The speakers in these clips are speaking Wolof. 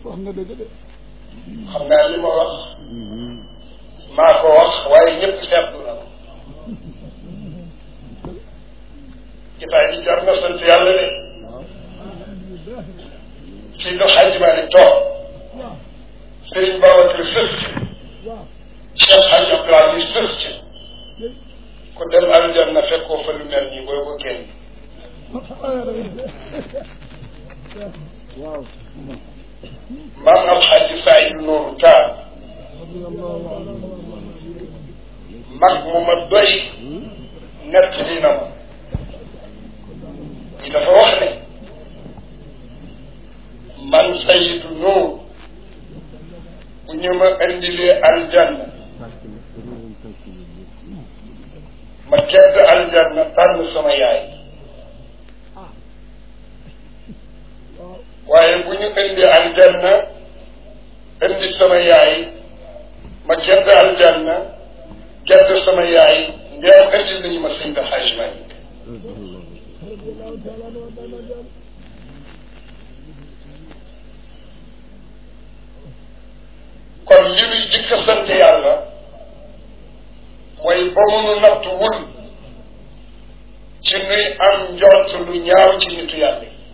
wax nga dëgg de xam naa li ma wax maa ko wax waaye ñëpp seetlu na ko jotaay bi jar na sant yàlla de si do xajji maa ni toog Sëriñ Babacar sës ci Cheikh Hadj Abdoul Aziz sës ci ku dem aljanna fekkoo fa lu mel nii booy ko génn waaw maam alxaaji Saïd Nourou Taal mag mu ma doy nett li na ma yi dafa wax ne man Saïd Nour bu ñu ma indilee aljanna ma gedd aljanna tànn sama yaay waaye bu ñu indi aljanna indi sama yaay ma gedd aljanna gedd sama yaay ndeem indi nañu ma Seydi Hajj Malick kon li muy jëkk a sant yàlla mooy ba munu nattu wul ci nuy am njort lu ñaaw ci nitu yàlla yi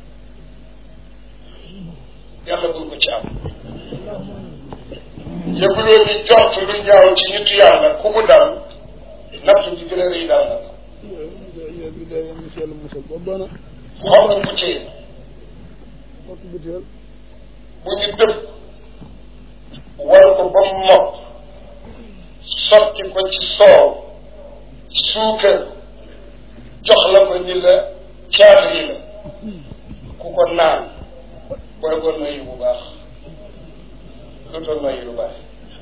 yàlla bul ko ci am yëguloo ni jort lu ñaaw ci nitu yàlla ku mu dal nattu ji gën a rëy dal na ya bi day yam ci yàlla musal ba bana xob nga butéel xottu butéel bu ñu dëpp wal ko ba mu mokk sotti ko ci soow suukar jox la ko ni la caatri la ku ko naan booy ko noyyi bu baax lu ta noyyi lu bari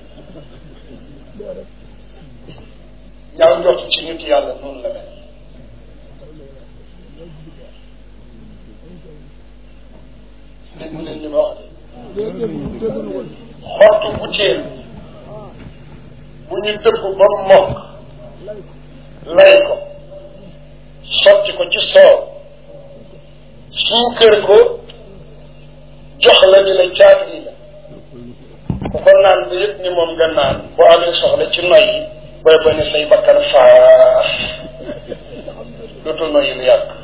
ñaaw njort ci nit yàlla noonu la mel dégg leen li ma wax de dégg dégg dégg na ko xottu butéel bu ñu dëpp ba mu mokk lay ko sotti ko ci soow suukar ko jox la ni la caat yi la ku ko naan ba yëpp ni moom nga naan boo amee soxla ci noy yi booy ba ne say bakkan faas dootul noyyi lu yàgg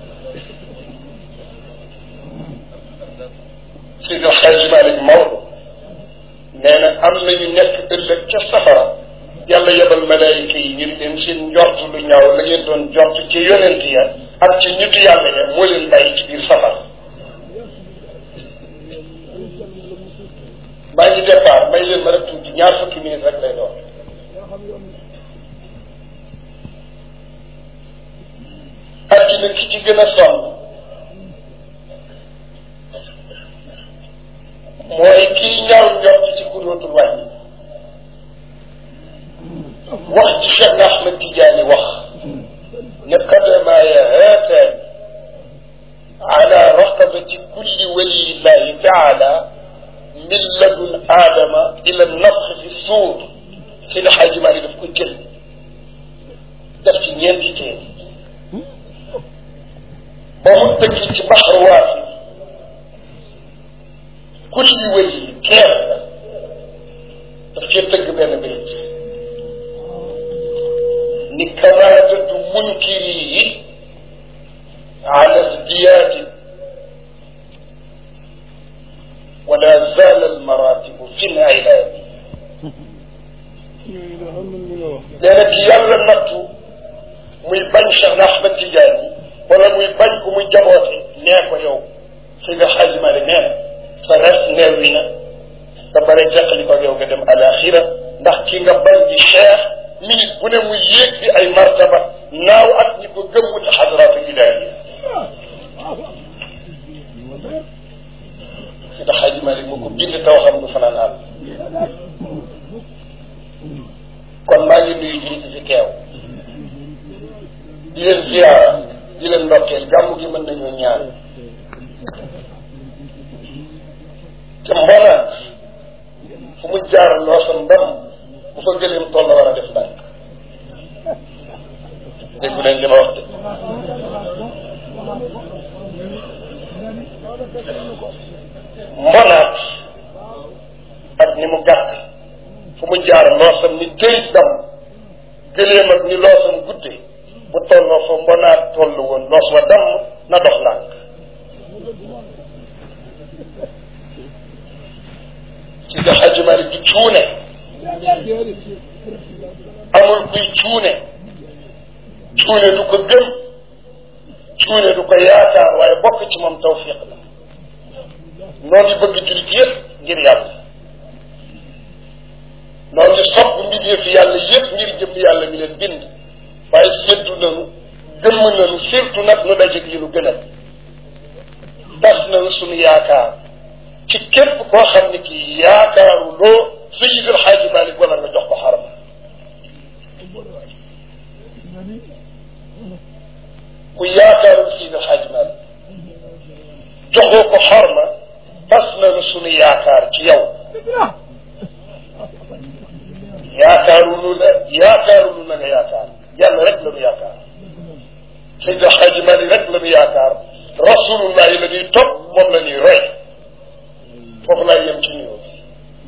Seydi El Hadji Malick Maodo nee na am nañu nekk ëllëg ca safara yàlla yebal malaayika yi ñu leen seen njort lu ñaaw la ngeen doon njort ci yonent ya ak ci nitu yàlla ya moo leen bàyyi ci biir safara maa ngi départ may leen ma rek tuuti ñaar fukki minute rek lay doon addina ki ci gën a sonn mooy kii ñaaw njort ci ku dootul wàññi wax ji Cheikh Ahmed Tidiane wax ne qadamaaya haataan ala raqabati kulli waliyillahi taala min ladun aadama ila nafxi fi suur Seydi Xaaji Maalik daf ko jël def ci ñeenti téere ba mu dëkk ci baxar waafi kulli wali keer la daf cee tëgg benn bayt ni kamaadatu munkiri yi ala sdiyaadi wala zaala almaratibu fi lilaadi ñooñu de xam nañ li nga wax nee na ki yàlla nattu muy bañ Cheikh Ahmed Tidiane wala muy bañ ku muy jaboote nee ko yow Seydi Xaaji Maalik nee na sa res neew wi na nga bare teqali ko yow nga dem alaxira ndax ki nga bañ di cheikh minute bu ne mu yéeg di ay martaba naaw ak ñi ko gëm ci xadratu ilahiya Seydi Xaaji Maalik moo ko bind taw xam du fanaan àll kon maa ngi nuyu jullit fi teew di leen ziyaara di leen ndokkeel gàmmu gi mën nañoo ñaan te mboonaat fu mu jaar loo sa ndam bu fa gëleem toll la war a def ndànk déggu leen li ma wax de mbonaat ak ni mu gàtt fu mu jaar loosam ni këyit dam gëléem ak ni loosam gudde bu tolloo fa mbonaat toll woon loos wa damm na dox lànk ci nga xaji Malik du cuune amul kuy cuune cuune du ko gëm cuune du ko yaakaar waaye bokk ci moom tawfiq la noonu bëgg jullit yëpp ngir yàlla noonu sopp mbindeef yàlla yëpp ngir jëm yàlla mi leen bind waaye séddu nanu gëmm nanu surtout nag nu dajeeg li nu gën a tas nanu suñu yaakaar ci képp koo xam ne kii yaakaaru loo Seydil Xaaji Malik wala nga jox ko xaram ku yaakaarul Seydil Xaaji Malik joxoo ko xorma tas nanu suñu yaakaar ci yow yaakaarulu la yaakaarulu la nga yaakaar yàlla rek la ñu yaakaar Seydil Xaaji Malik rek la ñu yaakaar rasulullahi la ñuy topp moom la ñuy roy foofu laay yem ci nuyoo bi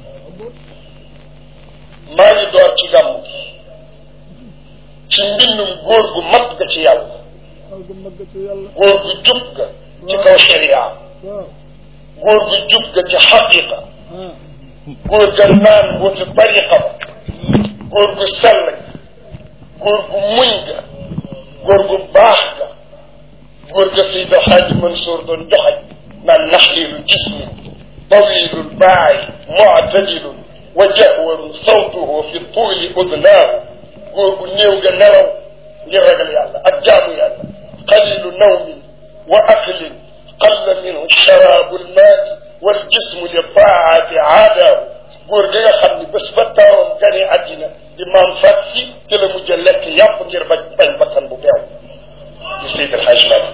maa ngi door ci gàmmu gi ci mbindum góor gu mat ga ci yàlla góor gu jub ga ci kaw sharia góor gu jub ga ci xaqiqa góor ga naan mbooti tariqa ba góor gu sell ga góor gu muñ ga góor gu baax ga góor ga Seydi Xaaji Mansour doon joxañ naan naxlilu jismi طويل الباعي معتدل وجهور صوته في الطول أذناه góor gu néew ga nelaw ngir ragal yàlla ak jaamu yàlla qalilu nawmin wa aklin qalla minhu sharabu lmaai waljismu li taati aadaahu góor ga nga xam ni bés ba taawam gane àddina di maam fat si ci la mujj a lekk yàpp ngir bañ bañ bakkan bu beew di Seydi El Hadj Malick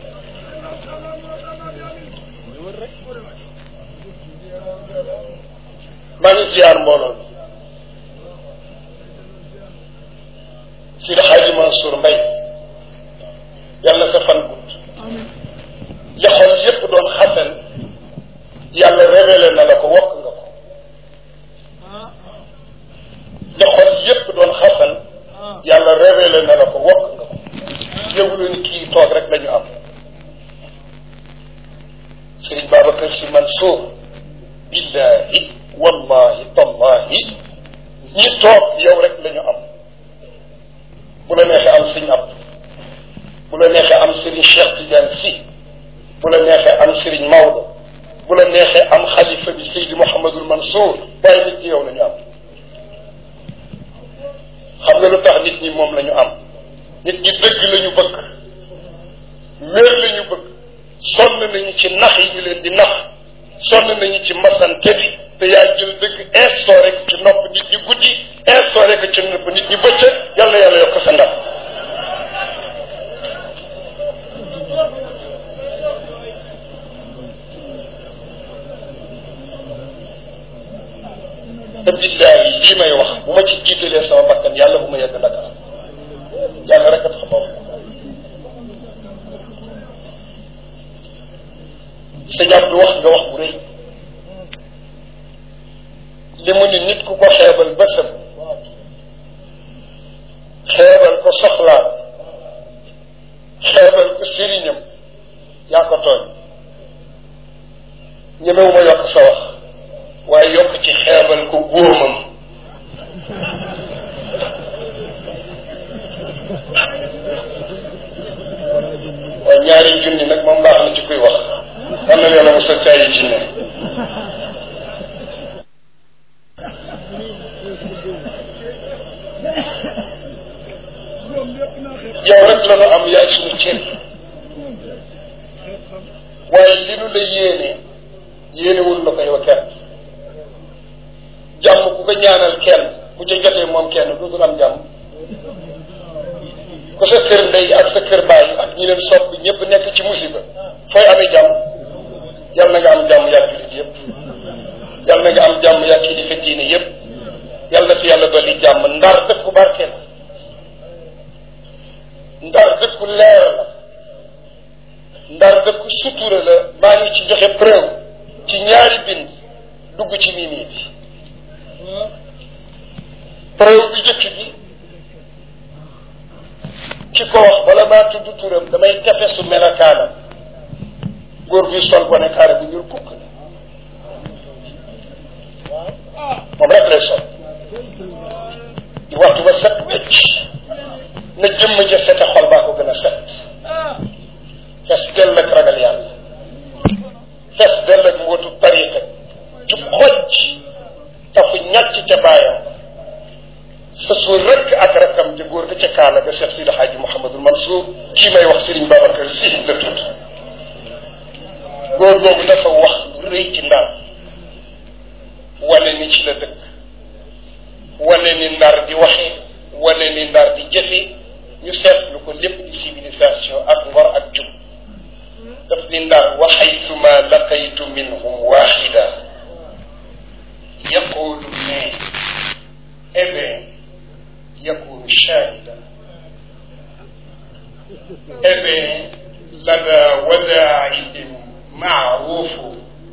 maa ngi ziar mbooloo bi Sidi Xaaji Mansour Mbay yàlla sa fan gudd li xol yépp doon xasan yàlla révélé na la ko wokk nga ko li xol yépp doon xasan yàlla révélé na la ko wokk nga ko yëgulu ni kii toog rek lañu am Sëriñ Babacar Si Mansour billahi wallahi tallahi ñi toog yow rek la ñu am bu la neexee am sëñ ab bu la neexee am sëriñ Cheikh Tidiane si bu la neexee am sëriñ Maodo bu la neexee am xalifa bi Seydi Mouhamadul Mansour waaye nit ñi yow la ñu am xam nga lu tax nit ñi moom la ñu am nit ñi dëgg la ñu bëgg wér la ñu bëgg sonn nañu ci nax yi ñu leen di nax sonn nañu ci masante bi te yaa jël dëgg instauré ko ci nopp nit ñi guddi instauré ko ci nopp nit ñi bëccëg yàlla yàlla yokk sa ndam te billaahi lii may wax bu ma ci jiitalee sama bakkan yàlla bu ma yegg Dakar yàlla rek a tax ma wax sëñ Abdou wax nga wax bu rëy li mu ni nit ku ko xeebal bësam xeebal ko soxlaam xeebal ko sëriñam yaa ko tooñ ñemewuma yokk sa wax waaye yokk ci xeebal ko góomam waaye ñaari junni nag moom baax na ci kuy wax am na yàlla mosal caay yi ci ne yow rek la nu am yaay suñu cër waaye li nu la yéene yéenewul la ko yow kenn jàmm ku ko ñaanal kenn bu ca jotee moom kenn dootul am jàmm ku sa kër ndey ak sa kër baay ak ñi leen sopp ñëpp nekk ci musiba fooy amee jàmm yal na nga am jàmm yaa jullit yëpp yal na nga am jàmm yaa kilifa diine yëpp yal na fi yàlla dolli jàmm ndar dëkku barke la ndar dëkku leer la ndar dëkku sutura la maa ngi ci joxe preuve ci ñaari bind dugg ci mimi bi preuve bi jëkk bi ki ko wax bala maa tudd turam damay tefesu melokaanam góor gi sol bone kaare bu ñuul kukk la moom rek lay sol di waxtu ba set wecc na jëmm ja sete xol baa ko gën a set fes dell ak ragal yàlla fes dell ak mbootu tariqa jub xoj tafu ñàcc ca baayam sa suur rek ak rakam ja góor ga ca kaala ga Cheikh Sidi Hadji Mouhamadul Mansour kii may wax Serigne Babacar Sy la tudd góor googu dafa wax lu rëy ci ndar wane ni ci la dëkk wane ni ndar di waxee wane ni ndar di jëfe ñu seetlu ko lépp di civilisation ak ngor ak jub daf ni ndar wa xaytuma laqaytu minhum waxida yaqulu ne eh bien yakunu shahida eh bien lada wadaihim maarufu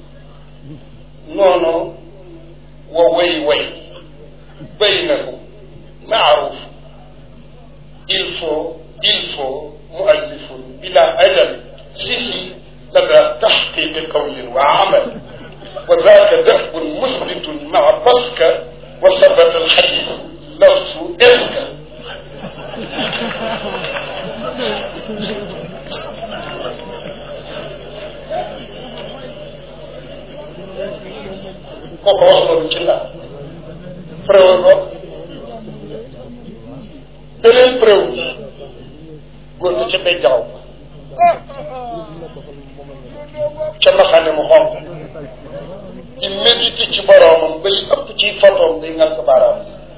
noonu wa way way baynahum maaruf il faut il faut muallifun bila ajal sihi lada taxqiqi qawlin wa amal wa daka dahbun musbitun maa baska wa sabata alxadis lafsu eska kooku wax loolu ci la preuve ko beneen preuve góor gi ca bay jaxaw ca maxane mu xonq di méditer ci boroomam ba li ëpp ci photoom day ngal ko baaraam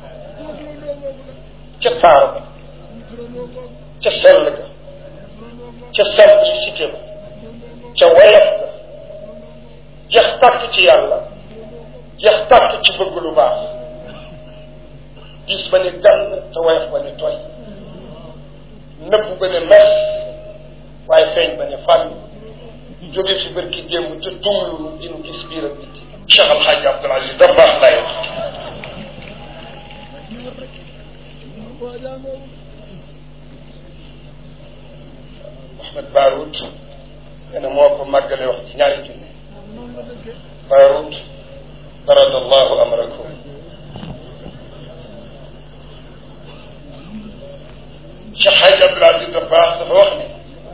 ca taar ba ca sell ga ca simplicité ba ca woyof ga jeex tàkk ci yàlla jeex tàkk ci bëgg lu baax diis ba ne gànn te woyof ba ne toy nëbb ba ne mes waaye feeñ ba ne fànn jóge fi bërki démb te tumlu dinu gis biir ak biti Cheikh Al Hadj Abdoul Aziz da baax lay wax Ahmed Barout nee na moo ko màggale wax ci ñaari junne Barout baradallahu amrakum Cheikh Hadj Abdoul Aziz da baax dafa wax ni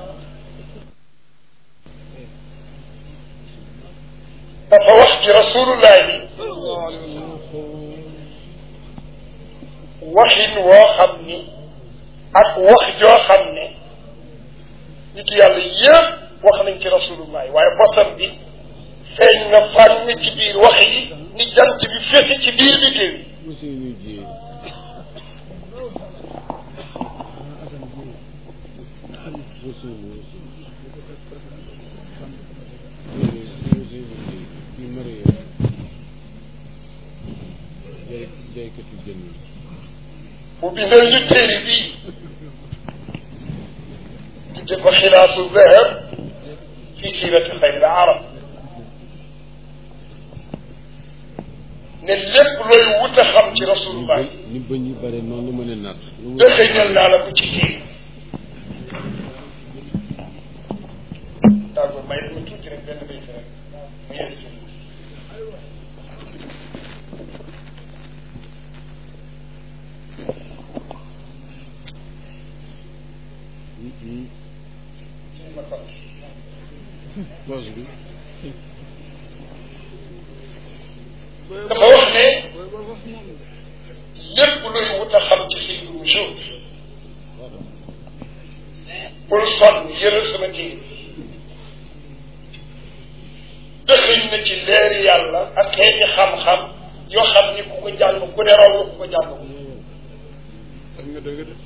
dafa wax ci rasulullahi waxin woo xam ni ak wax joo xam ne nit yàlla yëpp wax nañ ci rasulullahi waaye bosam bi feeñ na fànn ci biir wax yi ni jant bi fesi ci biir bi déew yi mu bindal ñu téere bii tudde ko xilaasu zahab fi sirati xayril arab ne lépp looy wut a xam ci rasulullah ni bëñ yi bare noonu la mën a natt dëxëñal naa la ko ci téere d'accord may ma tuuti rek benn béy rek mu yegg si poche bi dafa wax ne lépp luy wut a xam ci si wujud bul sonn yëral sama téere dëxëñ na ci leeri yàlla ak xeeti xam-xam yoo xam ni ku ko jàng ku ne raw nga ku ko jàng ak nga dëgg de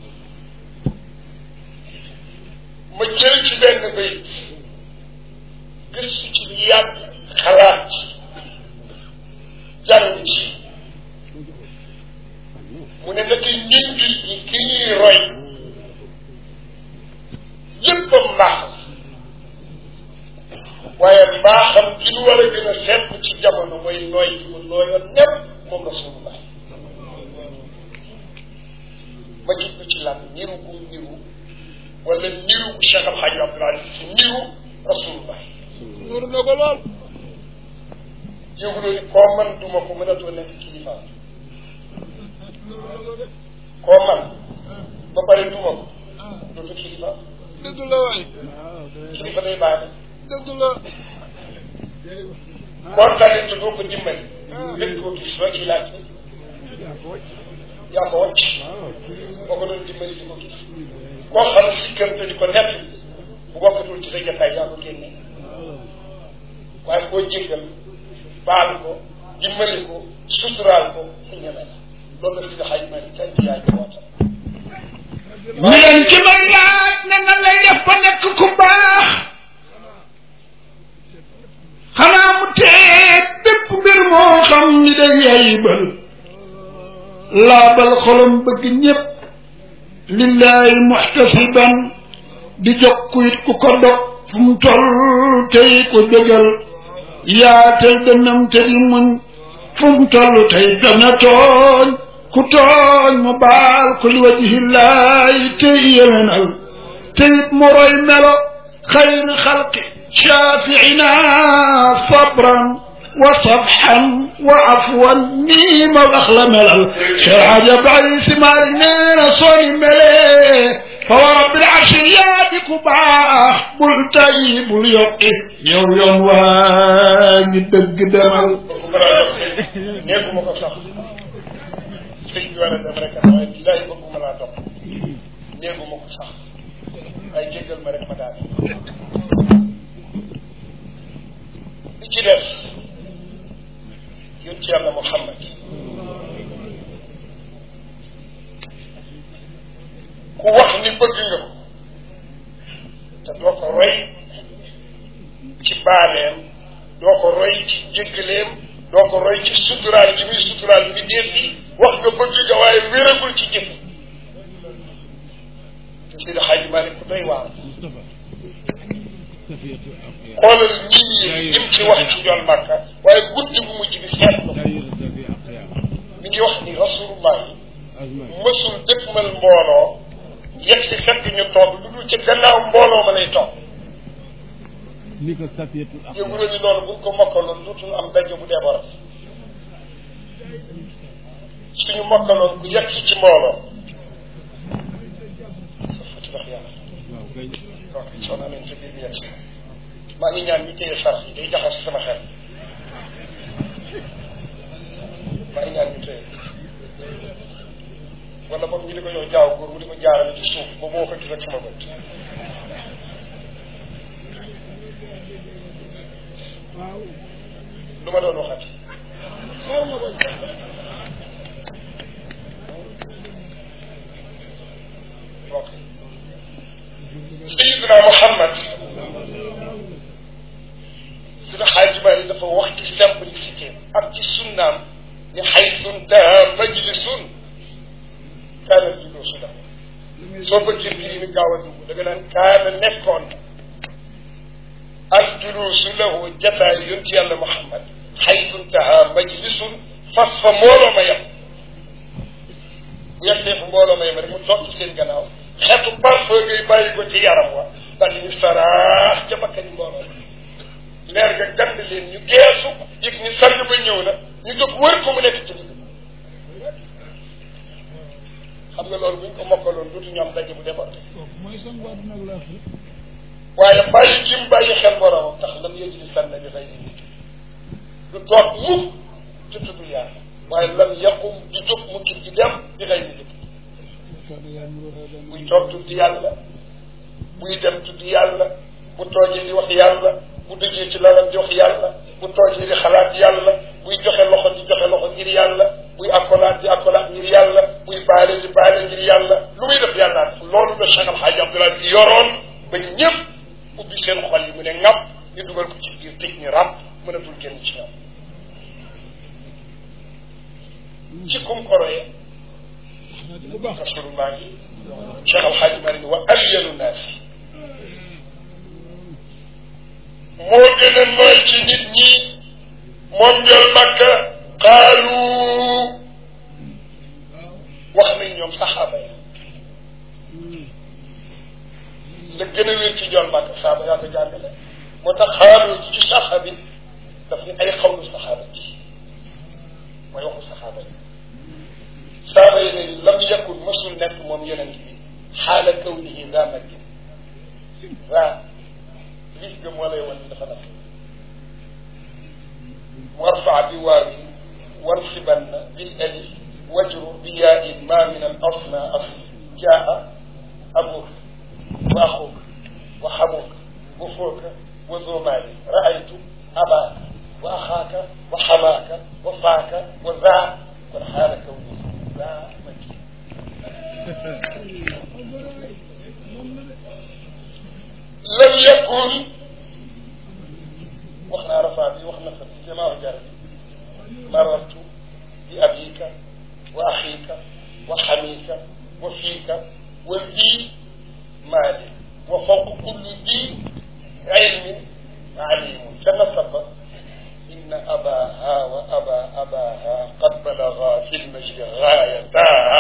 ma jël ci benn bayit gëstu ci lu yàgg xalaat ci jàng ci mu ne naka ñun jul ñi ki ñuy roy lépp mbaax la waaye mbaaxam gi ñu war a gën a seet jamono mooy nooy gi mu nooyoon nepp moom rasulullah ma jublu ci lan niru gum niru wala niru bu Cheikh Al Hadj Abdoul Aziz si niru rasulullah nuuru na ko lool yëguloo ni koo man duma ko mënatoo nekk kilifa koo man ba pare duma ko dootu kilifa dëgg la waay kilifa day baax dëgg la kontaane te doo ko dimbali lépp koo gis ba ci laaj yaa ko wàcc boo ko doon dimbali di ko gis koo xam sikkante di ko nett bu bokkatul ci sa jataay yaa ko génne waaye koo jéggal baal ko dimbali ko suturaal ko mu ñeme la loolu la si xaj ma ni tey yaa ngi woote mi leen ki ma laaj ne nan lay def ba nekk ku baax xanaa mu tee bépp mbir moo xam ni day yayibal laabal xolam bëgg ñépp lillahi muhtasiban di jokku it ku ko dog fu mu toll tey ko dëgal yaatal dënnam te di muñ fu mu toll tey dana tooñ ku tooñ mu baal ko li wajhillahi tey yewenal tey mu roy melo xayri xalqi shafiina sabran wa sabxan wa afwan nii ma wax la melal Cheikh Hadj Abdoulaye Si Maalik nee na sooni melee fa wa rabbil arshi yaa di ku baax bul tay bul yokki yow yoon waa ngi dëgg demal bëgguma laa dox nekkuma ko sax sëñ bi war a dem rek waaye billahi bëgguma laa dox nekkuma ko sax waaye jéggal ma rek ma daal li ci des yónni yàlla Muhammad ku wax ni bëgg nga ko te doo ko roy ci baaleem doo ko roy ci jéggaleem doo ko roy ci suturaal ji muy suturaal bi déet yi wax nga bëgg nga waaye wéragul ci jëf te Seydi Xaaji Maalik ku doy waar xoolal nit ñi lim ci wax ci njool màkka waaye guddi bu mujj bi seetlu mi ngi wax ni rasulullah mësul dëkkmal mbooloo yegg si fekk ñu toog lu dul ci gannaaw mbooloo ma lay toog ni ko safiyatul yëgu la ni loolu buñ ko mokkaloon dootul am daje bu déborde suñu mokkaloon ku yegg si ci mbooloo sa fati wax yàlla waaw kay ok soo amee ca biir bi yegg si maa ngi ñaan ñu téye sarax yi day jaxas sama xel maa ngi ñaan ñu téye wala boog ñu di ko jox jaaw góor mu di ko jaarale ci suuf ba boo ko gis ak sama bët lu ma doon waxati ok Sayyidina Muhammad sina xaaji Maali dafa wax ci simplicité ak ci sunnaam ni xaytu intaha majlisun kaana juluusu lahu soo bëggee fii ni gaaw a dugg da nga naan kaana nekkoon al juluusu lahu jataay yonti yàlla Muhammad xaytu intaha majlisun fas fa mbooloo ma yem bu yegsee fu mbooloo ma yem rek mu toog ci seen gannaaw xeetu parfum ngay bàyyi ko ci yaram wa daal di ñu saraax ca bakkani mbooloo leer ga gand leen ñu geesu yëg ni sang ba ñëw na ñu jóg wër ko mu nekk ci digg xam nga loolu buñ ko mokkaloon dootu ñu am daje bu débordé mooy sang waa dina la fi waaye bàyyi jim bàyyi xel boromam tax lam yëj li sànna bi xëy ni du toog mukk ci tudd yàlla waaye lam yaqum du jóg mu kit ci dem di xëy ni dëkk buy toog tudd yàlla buy dem tudd yàlla bu toogee di wax yàlla bu dëjee ci lalam di wax yàlla bu toogee di xalaat yàlla buy joxe loxo di joxe loxo ngir yàlla buy akkolaat di akkolaat ngir yàlla buy baale di baale ngir yàlla lu muy def yàlla tax loolu la Cheikh Al Hadj Abdoulaye bi yoroon ba ñëpp ubbi seen xol yi mu ne ŋàpp ñu dugal ko ci biir tëj ñu ràpp mënatul génn ci ñoom ci kum koroye bu baax rasulullah yi Cheikh Al Hadj Mari wa alyanu naasi moo gën a nooy ci nit ñi moom njol makka qaalu wax nañ ñoom saxaaba yi la gën a wér ci njol makka saaba yaa ko jàngale moo tax xaalu ci ci saxa bi daf ni ay xawlu saxaaba ji mooy waxu saxaaba yi saaba yi ne lam yakun mësul nekk moom yonent bi xaala kawnihi daa maddin waa lif ga moo lay wan ni dafa naf warfa bi waawi wansibanna bil alif wajru bi yaain ma min al asna asli jaa abuka wa axuka wa xamuka wa fooka wa zomaali raaytu abaaka wa axaaka wa xamaaka wa faaka wa zaa kon xaala kawnihi daa maddin lam yakun wax naa rafaa bi wax na sa bi jamaa jar bi marartu bi abika wa axika wa xamika wa fiika wa bii maali wa fawq kulli bii ilmin alimun ca nasaba inna abaha wa aba abaha qad balaga fi lmajdi gaayataha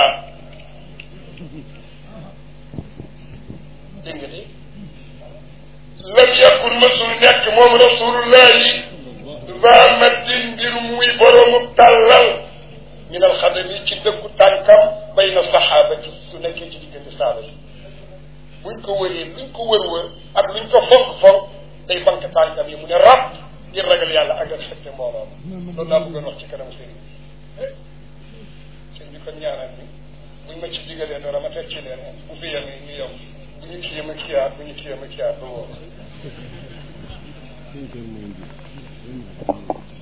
dégg nga de lam yakun masul nekk moom rasulullahi daa maddin mbir muy boroomu tàllal min alxadami ci dëggu tànkam bay na saxaabati su nekkee ci diggante saaba yi buñ ko wëree luñ ko wër wër ak luñ ko fonk fonk day bank tànkam yi mu ne rab ngir ragal yàlla ak respecté mbooloo ma loolu laa bëggoon wax ci kanamu sëriñ bi sëriñ bi kon ñaanal ni buñ ma ci digalee dara ma teg ci leen bu fi yemee ñu yem bu ñu kiyee ma kiyaat bu ñu kiyee ma kiyaat ba wóor cinq heures moins dix